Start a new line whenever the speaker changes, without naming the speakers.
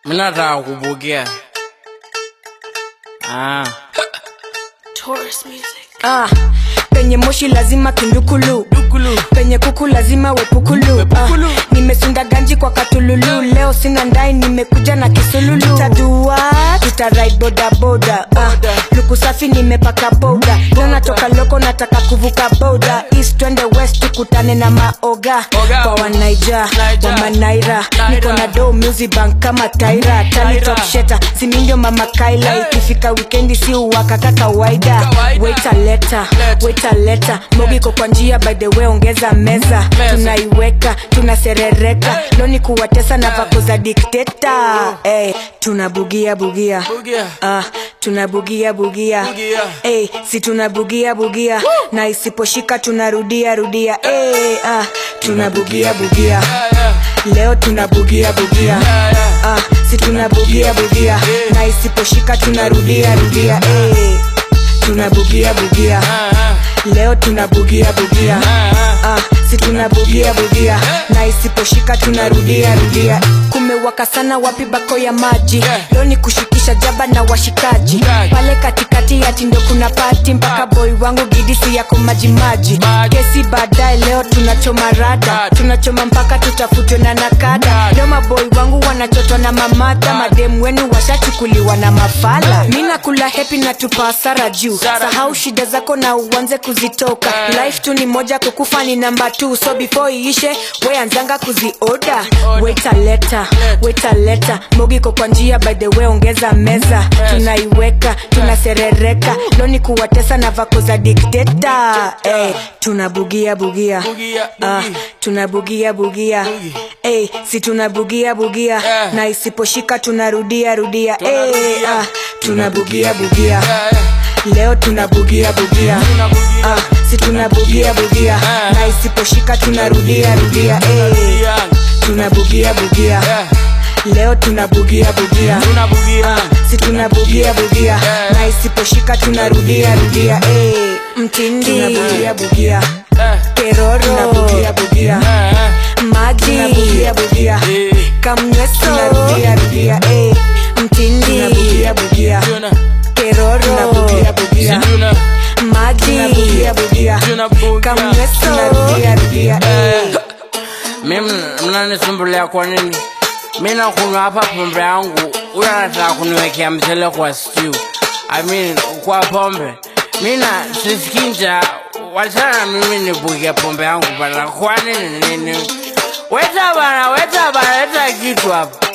Mimi nataka kupokea. Ah.
Taurus music.
Ah, penye moshi lazima kindukulu
Dukulu.
penye kuku lazima wepukulu,
Wepukulu.
Ah, nimesunda ganji kwa katululu leo sina ndai nimekuja na kisululu tutadua tutarai bodaboda ah, luku safi nimepaka boda leo natoka loko nataka kuvuka boda east twende west tukutane na maoga
Oga.
kwa wanaija
Naija.
wamanaira
Naira.
niko na do music bank kama taira tani
Taira.
top sheta simindio mama kaila
Hey.
ikifika wikendi si uwaka ka kawaida
Kawaida.
waita leta
Leta.
waita leta mogiko kwa njia by the way ongeza meza
Meza.
tunaiweka tunaserereka loni kuwatesa na vako za dikteta hey, tunabugia bugia
Bugia.
Ah, tunabugia bugia
Bugia.
hey, si tunabugia bugia na isiposhika tunarudia rudia hey, ah, tunabugia bugia
Yeah, yeah.
leo tunabugia bugia
Yeah, yeah.
ah, si tunabugia bugia na isiposhika tunarudia rudia hey, tunabugia bugia
Ah, ah.
leo tunabugia bugia
Ah, ah.
ah, si tunabugia bugia na isiposhika tunarudia rudia kumewaka sana wapi bako ya maji
Yeah.
leo ni kushikisha jaba na washikaji
Yeah.
pale katikati ya tindo kuna pati mpaka boy wangu gidisi yako majimaji
Maji.
kesi baadaye leo tunachoma rada
Rada.
tunachoma mpaka tutafutwe na nakada
Rada.
leo maboy wangu wanachotwa na mamata mademu wenu washachukuliwa na mafala mi nakula hepi na tupa hasara juu
Sara
sahau shida zako na uanze kuzitoka
Eh.
life tu ni moja kukufa ni namba t so before iishe weanzanga kuzioda weta leta weta leta mogiko kwa njia by the way ongeza meza tunaiweka tunaserereka loni kuwatesa na vako za dikteta hey, tunabugia bugia
Bugia,
Ah,
bugi.
tunabugia bugia
Bugi.
hey, si tunabugia bugia
Eh.
na isiposhika tunarudia rudia hey,
Tunarudia.
ah, tunabugia bugia
Yeah, yeah.
leo tunabugia bugia
Tunabugia.
ah, si tunabugia bugia
Eh.
na isiposhika tunarudia rudia eh.
Tunarudia.
tunabugia bugia
Yeah.
leo tunabugia bugia
Tunabugia.
ah, si tunabugia bugia
Eh.
na isiposhika tunarudia rudia eh. mtindi tunabugia bugia
Eh.
keroro tunabugia bugia
Eh, eh.
maji tunabugia bugia
Eh.
kamnyeso tunarudia rudia eh. mtindi tunabugia bugia
Tuna.
keroro tunabugia bugia
Tuna.
maji tunabugia bugia
Tunabugia.
kamnyeso tunarudia rudia eh.
Eh. Mimi mnanisumbulia kwa nini? Mimi nakunywa hapa pombe yangu, huyo anataka kuniwekea mchele kwa stew. I mean, kwa pombe. Mimi na sisikii njaa, wachana na mimi nibuke pombe yangu bana. Kwa nini nini? Weta bana, weta bana, weta kitu hapa.